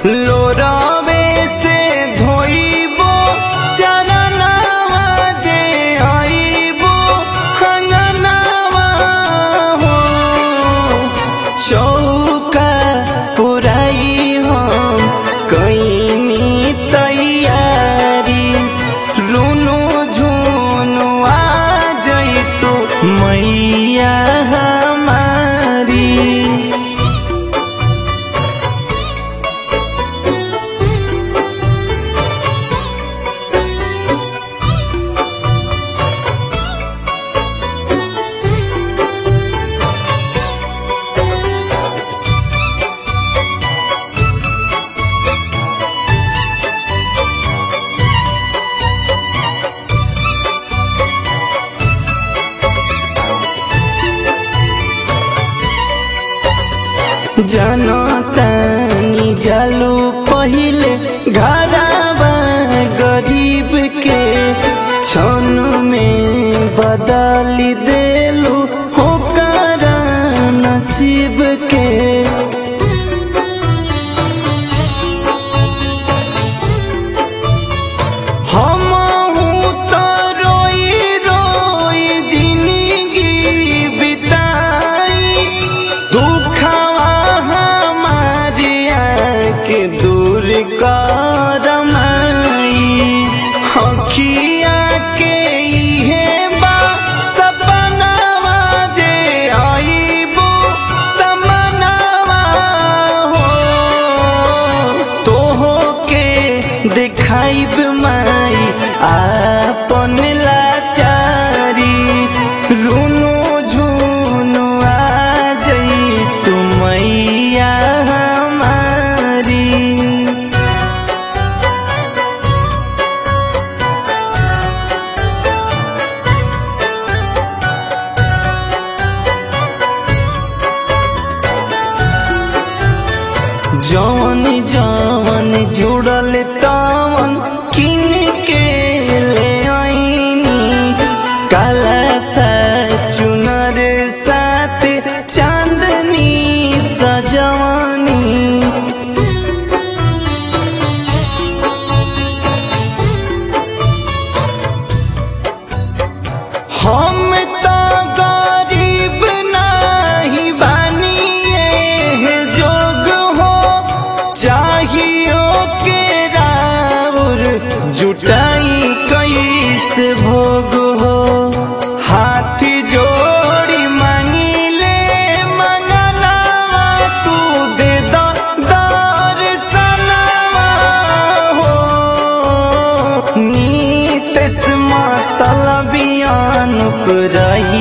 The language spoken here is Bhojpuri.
लोरावे से धोइबो चरनावा जे आइबो हंगनावा हो चौका पुराई हम कईनी तैयारी रुनु झुनु आ जइतु मैया हमारी जनतानी जालू पहिले घराबा गरीब के क्षण में बदली देलू होकर नसीब के हमहू तो रोई रोई जिंदगी बिताई दुखवा हमारिया के दूर करमाई हखिया के इहे बा सपनावा जे आइबो समनावा हो तोहो के देखाइब माई आपन लाचारी रुनु झुनु आ जई तू मैया हमारी जवन जवन जुड़ल तवन किन के ले आईनी काला सा चुनर साथ चांदनी सजवानी हम तो गरीब नहीं बानिए है जोग हो चाहियो के राउर जुटाई कैसे भोग हो हाथी जोड़ी मांगिले मंगना तू दे दो दर्शनवा हो नीत मतलबियान पुराई